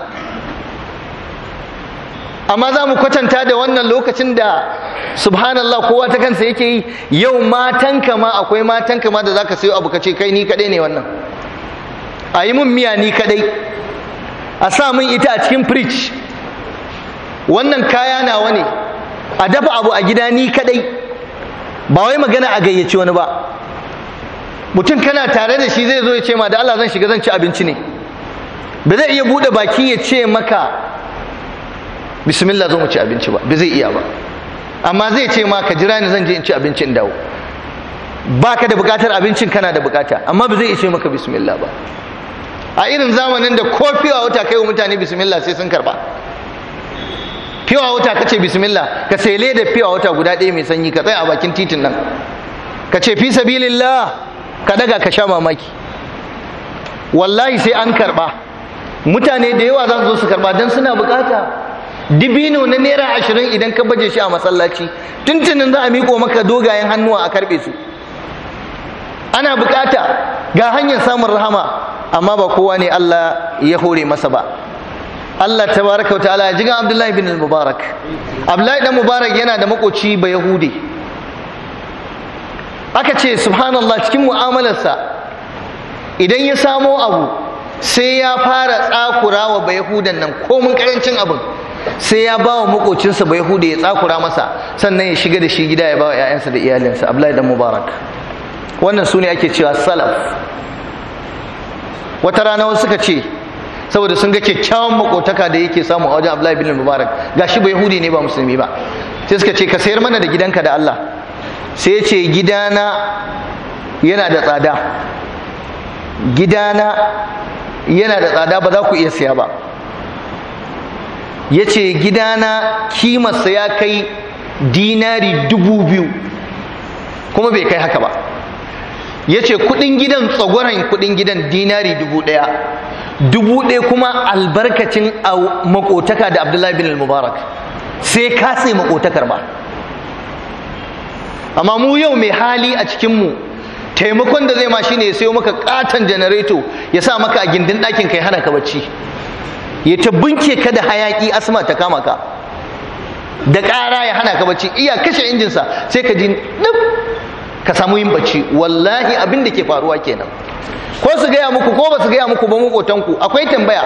Speaker 1: amma za mu kwatanta da wannan lokacin da subhanallah kowa ta kansa yake yi yau matanka ma akwai matanka ma da zaka sayo abu ka ce kai ni kadai ne wannan a yi mun miya ni kadai a sa min ita a cikin fridge wannan kaya nawa ne a dafa abu a gida ni kadai ba wai magana a gayyaci wani ba mutum kana tare da shi zai zo ya ce ma da Allah zan shiga zan ci abinci ne ba zai iya bude baki ya ce maka bismillah zo mu ci abinci ba ba zai iya ba amma zai ce ma ka jira ni zan je in ci abinci in dawo baka da bukatar abincin kana da bukata amma ba zai ishe maka bismillah ba a irin zamanin da ko fiwa wata kai wa mutane bismillah sai sun karba fiwa wata kace bismillah ka sai da fiwa wata guda ɗaya mai sanyi ka tsaya a bakin titin nan ka ce fi sabilillah ka daga ka sha mamaki wallahi sai an karba mutane da yawa za su zo su karba don suna bukata dibino na naira ashirin idan ka baje shi a masallaci tuntunin za a miƙo maka dogayen hannuwa a karɓe su ana bukata ga hanyar samun rahama amma ba kowa ne Allah ya hore masa ba Allah tabaraka wa ta'ala ya jigan Abdullahi bin Mubarak Abdullahi dan Mubarak yana da makoci ba Yahudi aka ce subhanallah cikin mu'amalarsa idan ya samo abu sai ya fara tsakura wa ba Yahudan nan komin karancin abin sai ya ba wa makocinsa ba Yahudi ya tsakura masa sannan ya shiga da shi gida ya ba wa 'ya'yansa da iyalinsa Abdullahi dan Mubarak wannan su ne ake cewa salaf wata rana wasu suka ce saboda sun ga kyakkyawan makotaka da yake samu a wajen Abdullahi bin Mubarak gashi ba Yahudi ne ba musulmi ba sai suka ce ka sayar mana da gidanka da Allah sai ya ce gidana yana da tsada gidana yana da tsada ba za ku iya siya ba ya ce gidana kimarsa ya kai dinari dubu biyu kuma bai kai haka ba ya ce kudin gidan tsagoran kudin gidan dinari dubu daya dubu daya kuma albarkacin makotaka da abdullahi bin mubarak sai ka sai makotakar ba amma mu yau mai hali a cikinmu taimakon da zai ma shine ya sayo maka katon janareto ya sa maka a gindin ɗakin kai hana ka bacci ya ta bunke ka da hayaki asma ta kama ka da ƙara ya hana ka bacci iya kashe injinsa sai ka ji ɗin ka samu yin bacci wallahi abin da ke faruwa kenan ko su gaya muku ko ba su gaya muku ba makotanku akwai tambaya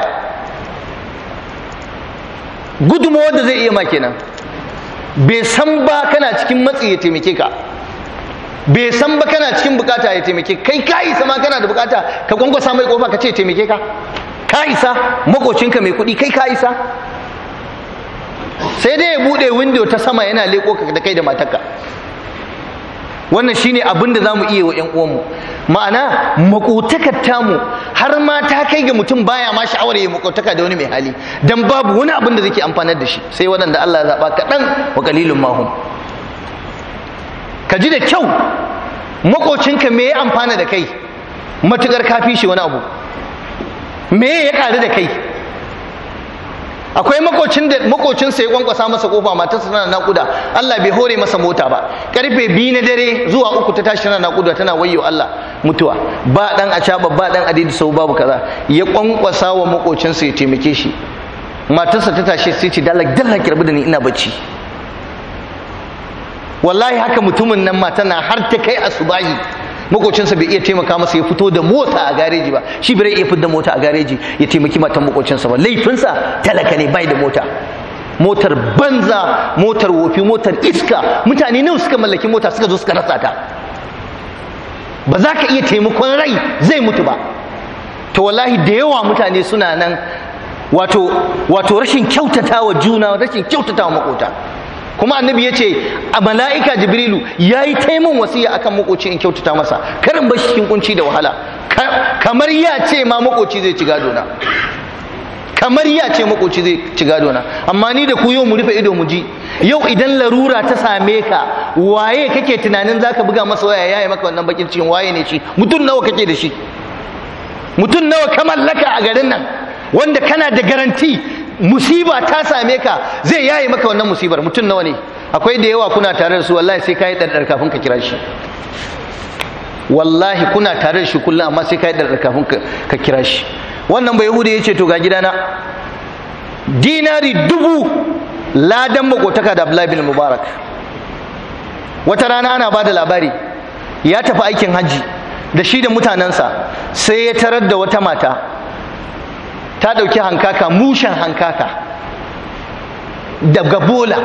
Speaker 1: gudunmawar da zai iya ma kenan bai san ba kana cikin matsi ya taimake ka bai san ba kana cikin bukata ya taimake kai ka isa ma kana da bukata ka kwankwasa mai kofa ka ce taimake ka ka isa makocinka mai kuɗi kai ka isa sai dai ya buɗe windo ta sama yana leko ka da kai da matarka wannan shine abin da zamu iya wa ƴan uwanmu ma'ana makotakar tamu har ma ta kai ga mutum baya ma sha'awar ya makotaka da wani mai hali dan babu wani abin da zai amfanar da shi sai waɗanda Allah ya zaba kaɗan wa qalilun mahum ka ji da kyau makocinka me ya amfana da kai matukar kafi shi wani abu me ya ƙaru da kai akwai makocin da makocin sa ya kwankwasa masa kofa matarsa tana nakuda Allah bai hore masa mota ba karfe biyu na dare zuwa uku ta tashi tana nakuda tana wayyo Allah mutuwa ba dan acaba ba dan adidi sau babu kaza ya kwankwasa wa makocin sa ya taimake shi matarsa ta tashi sai ce dalak dalak kirbi da ni ina bacci wallahi haka mutumin nan mata na har ta kai asubahi makocinsa bai iya taimaka masa ya fito da mota a gareji ba shi bai iya fitar da mota a gareji ya taimaki matan makocinsa ba laifinsa talaka ne bai da mota motar banza motar wofi motar iska mutane nawa suka mallaki mota suka zo suka rasa ta ba za ka iya taimakon rai zai mutu ba to wallahi da yawa mutane suna nan wato wato rashin kyautata wa juna rashin kyautata wa makota kuma annabi ya ce a mala'ika jibrilu ya yi taimun wasiya akan makoci in kyautata masa karin bashi cikin kunci da wahala kamar ya ce ma makoci zai ci gado na kamar ya ce makoci zai ci gado na amma ni da ku yau mu rufe ido mu ji yau idan larura ta same ka waye kake tunanin zaka buga masa waya yayi maka wannan bakin cikin waye ne shi mutum nawa kake da shi mutum nawa ka mallaka a garin nan wanda kana da garanti musiba ta same ka zai yaye maka wannan musibar mutum nawa ne akwai da yawa kuna tare da su wallahi sai ka yi ɗarɗar kafin ka kira shi wallahi kuna tare da shi kullum amma sai ka yi ɗarɗar kafin ka kira shi wannan bai hudu ya ce to ga gidana dinari dubu ladan makotaka da abdullahi bin mubarak wata rana ana ba da labari ya tafi aikin hajji da shi da mutanensa sai ya tarar da wata mata ta ɗauki hankaka mushen hankaka daga bola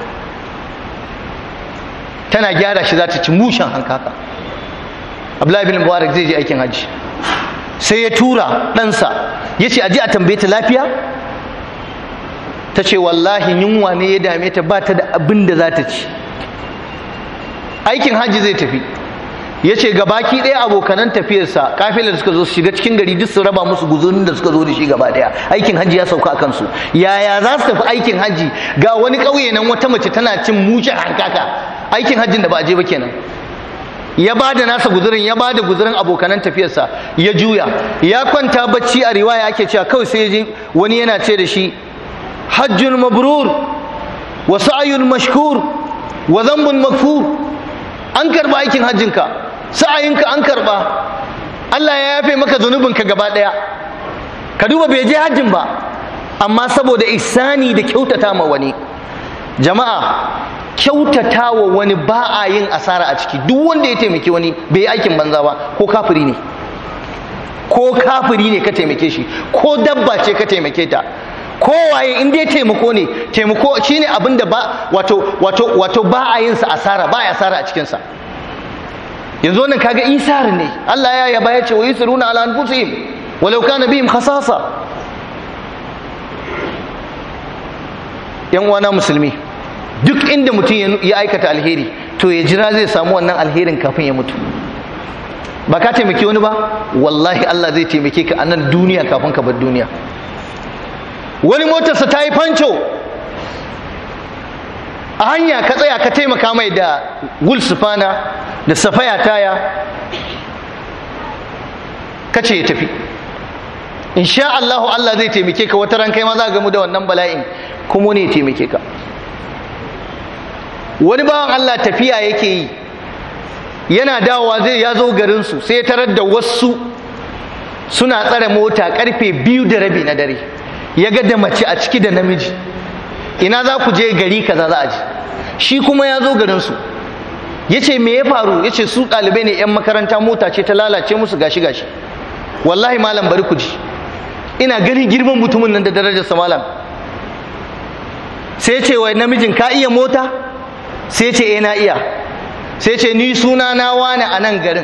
Speaker 1: tana gyara shi za ta ci mushen hankaka abdullahi bin mubarak zai je aikin hajji sai ya tura ɗansa ya ce aji a tambaye ta lafiya ta ce wallahi yunwa ne ya dame ta ba ta da abin da za ta ci aikin hajji zai tafi ya ce ga baki ɗaya abokanan tafiyarsa kafilar suka zo su shiga cikin gari duk su raba musu guzurin da suka zo da shi gaba ɗaya aikin hajji ya sauka a kansu yaya za su tafi aikin hajji ga wani ƙauye nan wata mace tana cin mushen hankaka aikin hajjin da ba a je ba kenan ya ba da nasa guzurin ya ba da guzurin abokanan tafiyarsa ya juya ya kwanta bacci a riwaya ake cewa kawai sai ji wani yana ce da shi hajjun mabrur wa sa'yun mashkur wa dhanbun maghfur an karba aikin hajjinka sa'ayinka an karba Allah ya yafe maka zunubinka gaba daya ka duba bai je hajjin ba amma saboda ihsani da kyautata ma wani jama'a kyautata wa wani ba a yin asara a ciki duk wanda ya taimaki wani bai yi aikin banza ba ko kafiri ne ko kafiri ne ka taimake shi ko dabba ce ka taimake ta ko waye in dai taimako ne taimako shine abin da ba wato wato wato ba a yin sa asara ba ya asara a cikin sa yanzu wannan kaga isar ne Allah ya yaba ya ce wa yusiruna ala anfusihim walau kana bihim khasasa yan uwana musulmi duk inda mutum ya aikata alheri to ya jira zai samu wannan alherin kafin ya mutu ba ka taimaki wani ba wallahi Allah zai taimake ka a nan duniya kafin ka bar duniya wani motarsa ta yi fanco a hanya ka tsaya ka taimaka mai da gul sufana da safaya taya ka ce ya tafi insha Allahu Allah zai taimake ka wata ran kai ma za ga mu da wannan bala'in kuma ne ya taimake ka wani bawan Allah tafiya yake yi yana dawowa zai ya zo garinsu sai ya tarar da wasu suna tsare mota karfe biyu da rabi na dare ya ga da mace a ciki da namiji ina za ku je gari kaza za a ji shi kuma ya zo garinsu ya ce me ya faru ya ce su ɗalibai ne 'yan makaranta mota ce ta lalace musu gashi gashi wallahi malam bari ku ji ina ganin girman mutumin nan da darajarsa malam sai ce wai namijin ka iya mota sai ce eh na iya sai ce ni suna na wane a nan garin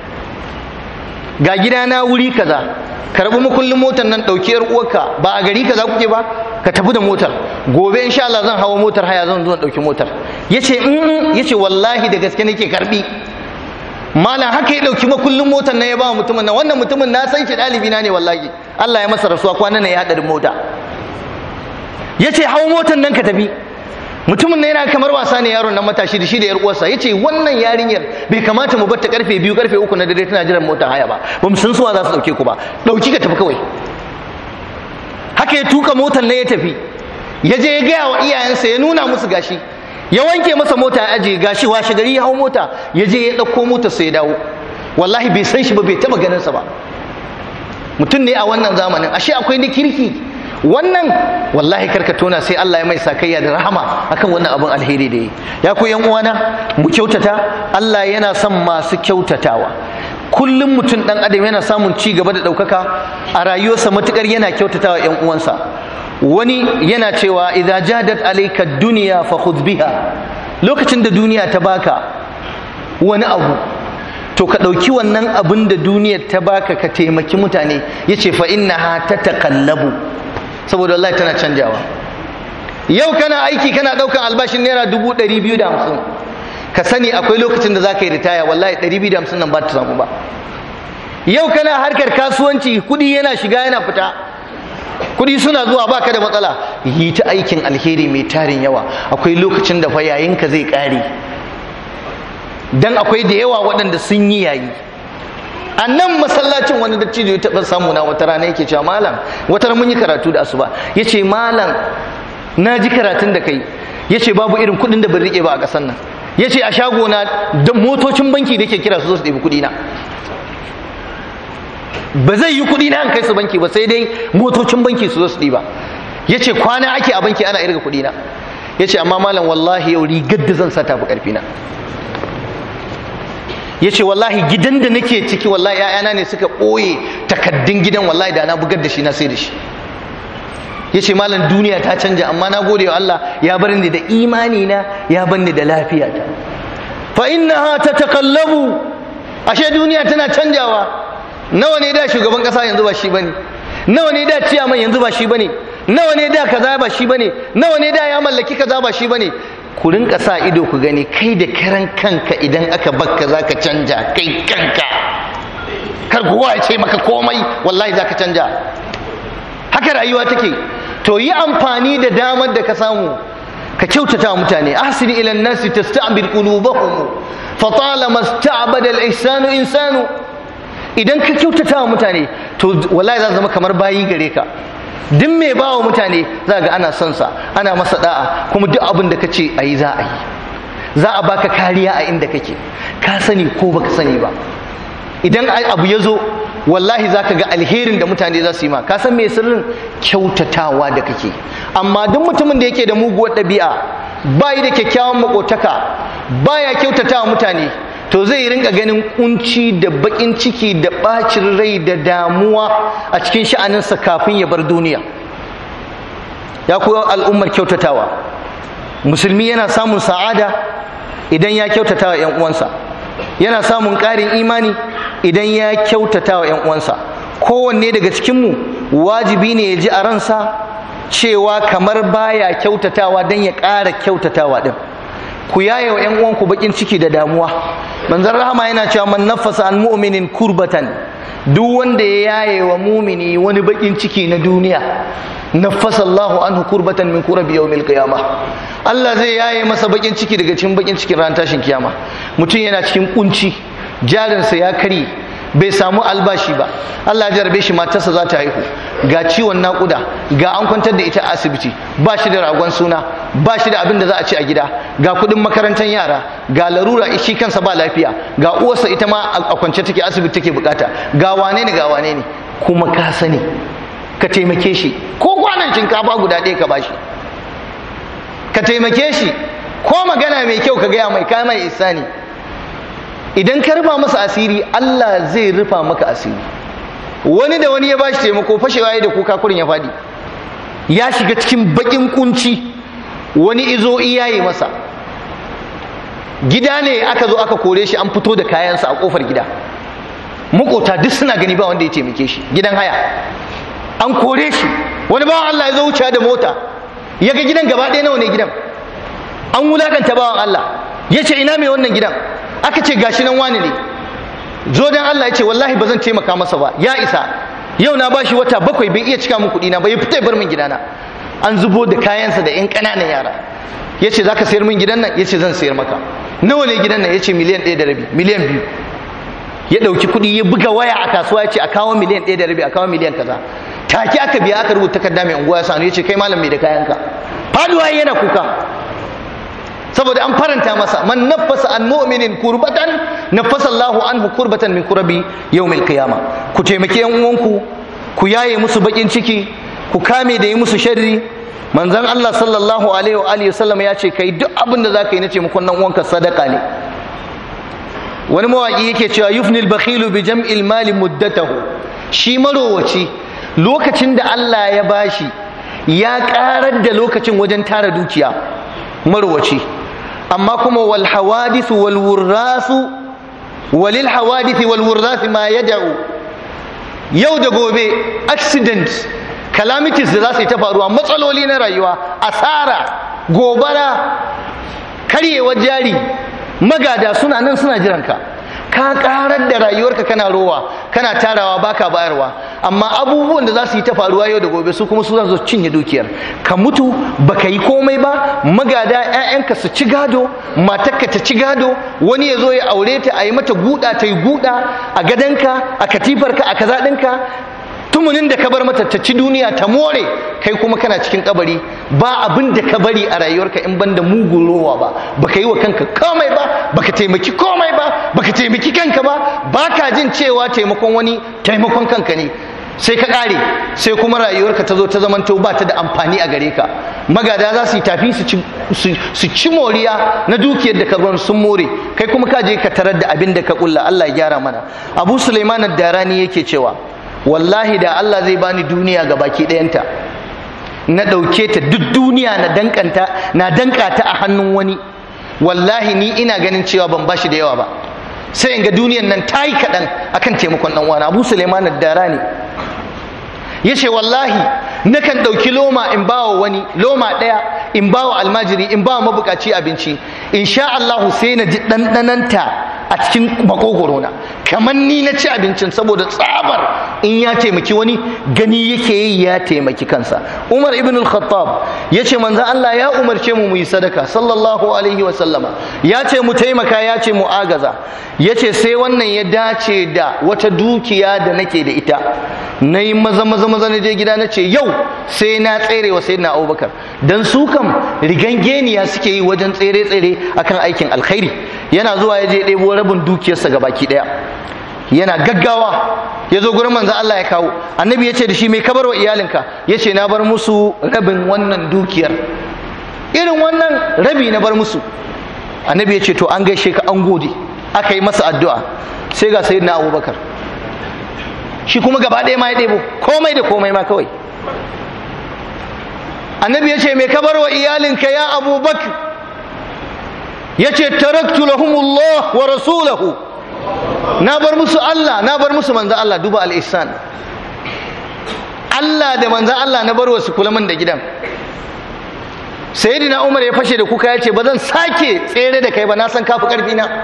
Speaker 1: ga gida na wuri kaza karbi makullin motar nan ɗauki yar uwarka ba a gari kaza kuke ba ka tafi da motar gobe insha Allah zan hawa motar haya zan zo ɗauki motar yace in yace wallahi da gaske nake karbi malam haka ya ɗauki makullin motar nan ya ba mutumin nan wannan mutumin na san shi ɗalibi na ne wallahi Allah ya masa rasuwa kwanan nan ya haɗarin mota yace hawa motar nan ka tafi mutumin na yana kamar wasa ne yaron nan matashi da shi da yar uwarsa yace wannan yarinyar bai kamata mu batta karfe biyu karfe uku na dare tana jiran motar haya ba ba mu san suwa za su dauke ku ba dauki ka tafi kawai haka ya tuka motar nan ya tafi ya je ya gaya wa iyayensa ya nuna musu gashi ya wanke masa mota ya aje gashi washe gari ya hau mota ya je ya dauko motar sa ya dawo wallahi bai san shi ba bai taba ganin sa ba mutum ne a wannan zamanin ashe akwai ni kirki wannan wallahi karka tona sai Allah ya mai sakayya da rahama akan wannan abin alheri da yi ya ku yan uwana mu kyautata Allah yana son masu kyautatawa kullum mutum dan adam yana samun ci gaba da ɗaukaka a rayuwarsa matukar yana kyautatawa yan uwansa wani yana cewa idza jadat alayka dunya fa khudh biha lokacin da duniya ta baka wani abu to ka ɗauki wannan abin da duniyar ta baka ka taimaki mutane yace fa innaha tataqallabu saboda Allah tana canjawa yau kana aiki kana ɗaukan albashin naira dubu ɗari biyu da hamsin ka sani akwai lokacin da za ka yi ritaya wallahi ɗari biyu da hamsin nan ba ta samu ba yau kana harkar kasuwanci kuɗi yana shiga yana fita kuɗi suna zuwa baka da matsala yi ta aikin alheri mai tarin yawa akwai lokacin da fa yayinka zai ƙare dan akwai da yawa waɗanda sun yi yayi a nan masallacin wani dattijo ya taɓa samu na wata rana yake cewa malam wata mun yi karatu da asuba ya ce malam na ji karatun da kai ya ce babu irin kuɗin da ban riƙe ba a ƙasar nan ya ce a shagona da motocin banki da ke kira su zo su ɗebi kuɗi na ba zai yi kuɗi na an kai su banki ba sai dai motocin banki su zo su ɗiba ya ce kwana ake a banki ana irga kuɗi na ya ce amma malam wallahi yau rigar da zan sa tafi ƙarfi na ya ce wallahi gidan da nake ciki wallahi ‘ya'yana ne suka ɓoye takaddun gidan wallahi da na bugar da shi na sai da shi ya ce malam duniya ta canja amma na gode wa Allah ya bar ni da imani na ya bar ni da lafiya ta fa innaha tatakallabu ashe duniya tana canjawa nawa ne da shugaban kasa yanzu ba shi bane nawa ne da ciyaman yanzu ba shi bane nawa ne da kaza ba shi bane nawa ne da ya mallaki kaza ba shi bane ku rinka sa ido ku gani kai da karan kanka idan aka bakka za ka canja kai kanka kar kowa ya ce maka komai wallahi za ka canja haka rayuwa take to yi amfani da damar da ka samu ka kyautata wa mutane ahsin ila an-nasi tasta'bid qulubahum fa talama ista'bada al-ihsanu insanu idan ka kyautata wa mutane to wallahi za zama kamar bayi gare ka duk mai ba wa mutane za ga ana son sa ana masa da'a kuma duk abin da ka ce a yi za a yi za a baka kariya a inda kake ka sani ko baka sani ba idan abu ya zo wallahi za ka ga alherin da mutane za su yi ma ka san mai sirrin kyautatawa da kake amma duk mutumin da yake da muguwar ɗabi'a bayi da kyakkyawan makotaka baya kyautatawa mutane to zai rinka ganin kunci da bakin ciki da bacin rai da damuwa a cikin sha'aninsa kafin ya bar duniya ya kuwa al'ummar kyautatawa musulmi yana samun sa'ada idan ya kyautata wa 'yan uwansa yana samun ƙarin imani idan ya kyautata wa 'yan uwansa kowanne daga cikinmu wajibi ne ya ji a ransa cewa kamar baya kyautatawa don ya ƙara kyautatawa ɗin ku yaye wa 'yan uwanku bakin ciki da damuwa manzon rahama yana cewa man nafasa an mu'minin kurbatan duk wanda ya yaye wa mumini wani bakin ciki na duniya nafasa Allahu anhu kurbatan min kurabi yawmil qiyamah Allah zai yaye masa bakin ciki daga cikin bakin cikin ran tashin kiyama mutum yana cikin kunci jarinsa ya kare bai samu albashi ba Allah ya jarabe shi matarsa za ta haihu ga ciwon naƙuda ga an kwantar da ita a asibiti ba shi da ragon suna ba shi da abin da za a ci a gida ga kuɗin makarantar yara ga larura shi kansa ba lafiya ga uwarsa ita ma a kwance take asibiti take bukata ga wane ne ga wane ne kuma ka sani ka taimake shi ko kwanan shinkafa guda ɗaya ka bashi ka taimake shi ko magana mai kyau ka gaya mai kai mai isani idan ka rufa masa asiri Allah zai rufa maka asiri wani da wani ya bashi taimako fashewa ya da kuka kurin ya fadi ya shiga cikin bakin kunci wani izo iyaye masa gida ne aka zo aka kore shi an fito da kayansa a kofar gida makota duk suna gani ba wanda ya taimake shi gidan haya an kore shi wani bawan Allah ya zo wuce da mota ya ga gidan gaba ɗaya nawa ne gidan an wulakanta bawan Allah ya ce ina mai wannan gidan aka ce gashi nan wani ne zo dan Allah ya ce wallahi ba zan taimaka masa ba ya isa yau na bashi wata bakwai bai iya cika min kuɗi na ba ya fita bar min gidana an zubo da kayansa da yan ƙananan yara ya ce za ka sayar min gidan nan ya ce zan sayar maka nawa ne gidan nan ya ce miliyan ɗaya da rabi miliyan biyu ya ɗauki kuɗi ya buga waya a kasuwa ya ce a kawo miliyan ɗaya da rabi a kawo miliyan kaza take aka biya aka rubuta takarda mai unguwa ya sanu ya ce kai malam mai da kayanka faduwa yana kuka saboda an faranta masa man nafasa an mu'minin kurbatan nafasa Allahu anhu kurbatan min kurabi yawmil qiyama ku taimake yan uwanku ku yaye musu bakin ciki ku kame da yi musu sharri manzon Allah sallallahu alaihi wa alihi wasallam ya ce kai duk abin da zaka yi na taimakon dan uwanka sadaka ne wani mawaki yake cewa yufnil bakhilu bi jam'il mali muddatahu shi marowaci lokacin da Allah ya bashi ya karar da lokacin wajen tara dukiya marowaci amma kuma wal hawadithu wal wurrasu walil hawadithi wal wurrathi ma yad'u yau da gobe accident calamities da za su yi ta faruwa matsaloli na rayuwa asara gobara karyewar jari magada suna nan suna jiranka ka karar da rayuwarka kana rowa kana tarawa baka bayarwa amma abubuwan da za su yi ta faruwa yau da gobe su kuma su za su cinye dukiyar ka mutu baka yi komai ba magada 'ya'yanka su ci gado matarka ta ci gado wani ya zo ya aure ta a yi mata guda ta yi guda a gadanka a katifarka a kaza ɗinka tumunin da ka bar mata ta ci duniya ta more kai kuma kana cikin kabari ba abin da ka bari a rayuwarka in banda mugun rowa ba baka yi wa kanka komai ba baka taimaki komai ba baka taimaki kanka ba baka jin cewa taimakon wani taimakon kanka ne sai ka kare sai kuma rayuwarka ta zo ta zamanto ba ta da amfani a gare ka magada za su yi tafi su ci moriya na dukiyar da ka bar sun more kai kuma ka je ka tarar da abin da ka kulla Allah ya gyara mana Abu Sulaiman ad-Darani yake cewa wallahi da Allah zai bani duniya ga baki ɗayanta na ɗauke ta duk duniya na dankanta na danka ta a hannun wani wallahi ni ina ganin cewa ban bashi da yawa ba sai in ga duniyan nan ta yi kaɗan akan taimakon ɗan wani abu suleiman dara ne ya ce wallahi nakan ɗauki loma in bawa wani loma ɗaya in bawa almajiri in bawa mabukaci abinci in sha Allahu sai na ji ɗanɗananta a cikin makogorona kamar ni na ci abincin saboda tsabar in ya taimaki wani gani yake yi ya taimaki kansa umar ibn al-khattab ya ce manzan Allah ya umarce mu mu yi sadaka sallallahu alaihi wa sallama ya ce mu taimaka ya ce mu agaza ya ce sai wannan ya dace da wata dukiya da nake da ita na yi maza maza maza na je gida na ce yau sai na tsere wa sayyidina abubakar dan su kam rigangeniya suke yi wajen tsere tsere akan aikin alkhairi yana zuwa ya je ɗebo rabin dukiyarsa ga baki ɗaya yana gaggawa ya zo gurin manzan Allah ya kawo annabi ya ce da shi mai kabar wa iyalinka ya ce na bar musu rabin wannan dukiyar irin wannan rabi na bar musu annabi ya ce to an gaishe ka an gode aka yi masa addu'a sai ga sayyidina abubakar shi kuma gaba ɗaya ma ya ɗebo komai da komai ma kawai annabi ya ce mai kabar wa iyalinka ya abubakar ya ce taraktu lahumullah wa rasulahu na bar musu Allah na bar musu manzan Allah duba al-ihsan Allah da manzan Allah na bar wasu kula min da gidan sayyidina Umar ya fashe da kuka ya ce ba zan sake tsere da kai ba na san kafi karfi na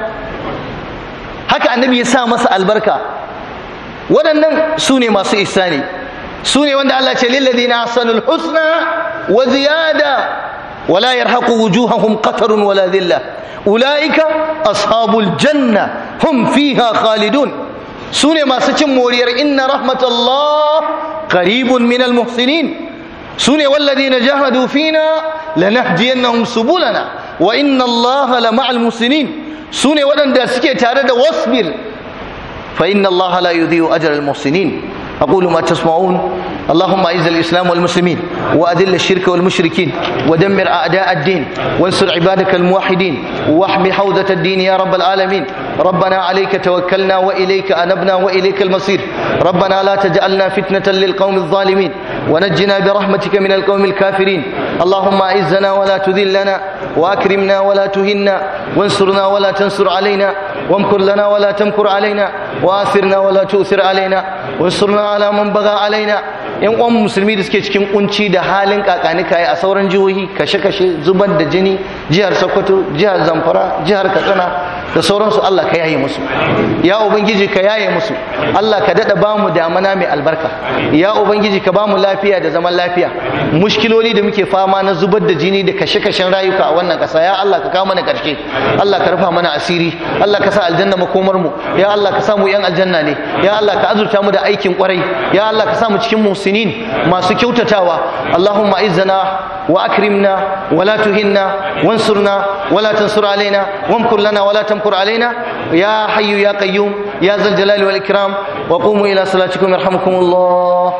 Speaker 1: haka annabi ya sa masa albarka waɗannan su ne masu ihsani su ne wanda Allah ce lilladina ahsanul husna wa ziyada ولا يرهق وجوههم قتر ولا ذلة أولئك أصحاب الجنة هم فيها خالدون سنة ما سچم مورير إن رحمة الله قريب من المحسنين سنة والذين جاهدوا فينا لنهدينهم سبلنا وإن الله لمع المحسنين سنة ولن داسكي تارد واصبر فإن الله لا يضيع أجر المحسنين أقول ما تسمعون اللهم أعز الإسلام والمسلمين وأذل الشرك والمشركين ودمر أعداء الدين وانصر عبادك الموحدين واحمي حوزة الدين يا رب العالمين ربنا عليك توكلنا وإليك أنبنا وإليك المصير ربنا لا تجعلنا فتنة للقوم الظالمين ونجنا برحمتك من القوم الكافرين اللهم أعزنا ولا تذلنا وأكرمنا ولا تهنا وانصرنا ولا تنصر علينا وامكر لنا ولا تمكر علينا وآثرنا ولا تؤثر علينا وانصرنا على من بغى علينا yan uwan musulmi da suke cikin kunci da halin kakani kai a sauran jihohi kashe-kashe zubar da jini jihar sokoto jihar zamfara jihar katsina da sauransu allah ka yaye musu ya ubangiji ka yaye musu allah ka daɗa bamu damana mai albarka ya ubangiji ka bamu lafiya da zaman lafiya mushkiloli da muke fama na zubar da jini da kashe-kashen rayuka a wannan ƙasa ya allah ka kawo mana ƙarshe allah ka rufa mana asiri allah ka sa aljanna makomar mu ya allah ka sa mu yan aljanna ne ya allah ka azurta mu da aikin kwarai ya allah ka sa mu cikin musu المحسنين masu kyautatawa Allahumma izzana wa akrimna wa la tuhinna wansurna wa la tansur alaina wamkur lana wa la tamkur alaina ya hayyu ya qayyum ya zal jalali wal ikram wa qumu ila salatikum yarhamukumullah